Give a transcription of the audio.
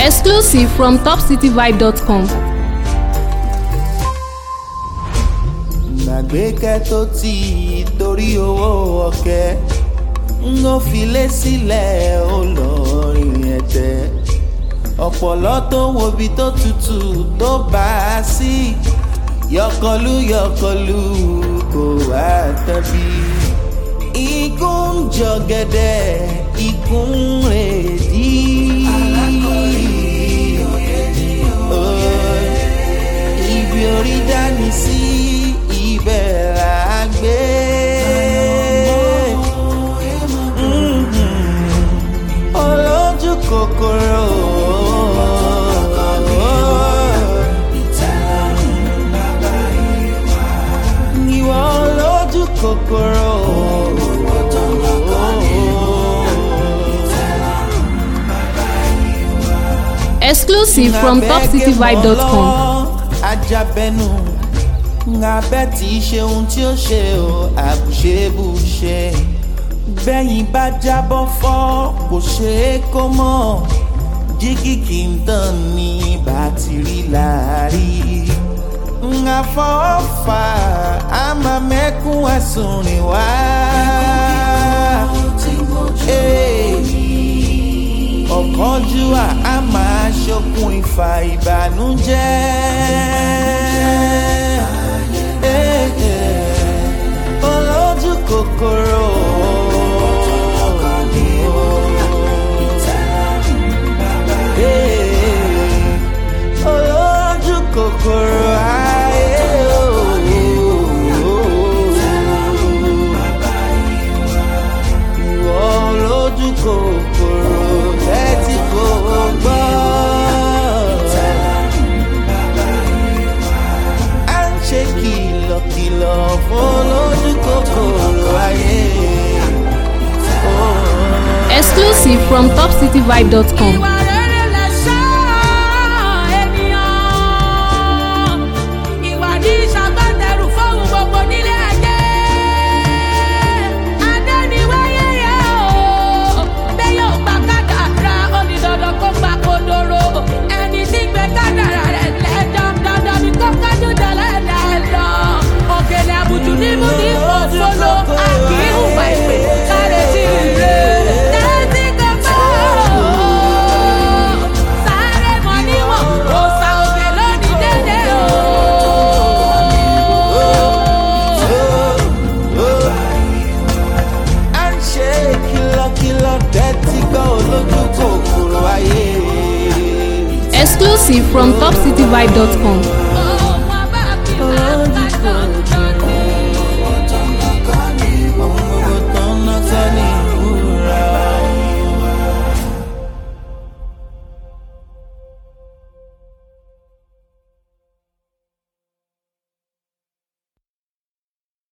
Exclusive from topcityvibe.com. gbàgbékẹ́ tó ti torí owó ọ̀kẹ́ ń ó filé sílẹ̀ ó lọ rìn ẹ̀tẹ́ ọ̀pọ̀lọ́ tó wobi tó tutù tó bá a sí yọkọlú yọkọlú kò wá tẹ́bí ikú ń jọ̀gẹ̀dẹ̀ ikú ń rèdí. ibi orí dání sí ibẹ̀ là á gbé. Mhm. olójú kòkòrò. ìwọ olójú kòkòrò. Exclusive from topcityvibe.com. ajabẹnu ngabẹ tí í ṣe ohun tí ó ṣe o àbùṣebùṣe bẹ́yìn bá jábọ́ fọ́ kò ṣe é kó mọ̀ jígì kì í tàn ní bátìrì láàrí ngàfọ́fà á máa mẹ́kún ẹ̀sùn rìn wá. Hey ọ̀kánjúwà á máa ṣokùn ìfà ìbànújẹ́. Eh, eh, olójú kòkòrò. Eh, olójú kòkòrò ayé ìwọ olójú kòkòrò tẹ́tí kò gbọ́. à ń ṣe kìlọ̀kìlọ̀ fún olójú kòkòrò ayé. Exclusive from topcityvibe.com. Ìwà rere lẹ̀ṣọ́ ènìyàn. Ìwà ní ìṣàgbọ́tẹrù fóun gbogbo nílé ayé. Adéniwáyé yẹ o. Bẹ́ẹ̀ yóò gba kádàrá, ó ní dandan kó gba kodoro. Ẹni tí gbé kádàrá rẹ̀ lẹ́jọ́, dandan ni kó kájú dẹ̀lẹ́ lẹ́jọ́. Òkèlè àbùjù ní mú ní òṣòlò. Àkìrù wà ìpè, sáré sí ire. Tẹ́tí kẹ́kọ̀ọ́. Sáré mọ níwọ̀n, òòsà òkè lónìí dédé o. à ń ṣe kìlọ̀kìlọ̀ tẹ́tí gbọ́ olójú kòkòrò ayé. Exclusive from topcityvibe.com.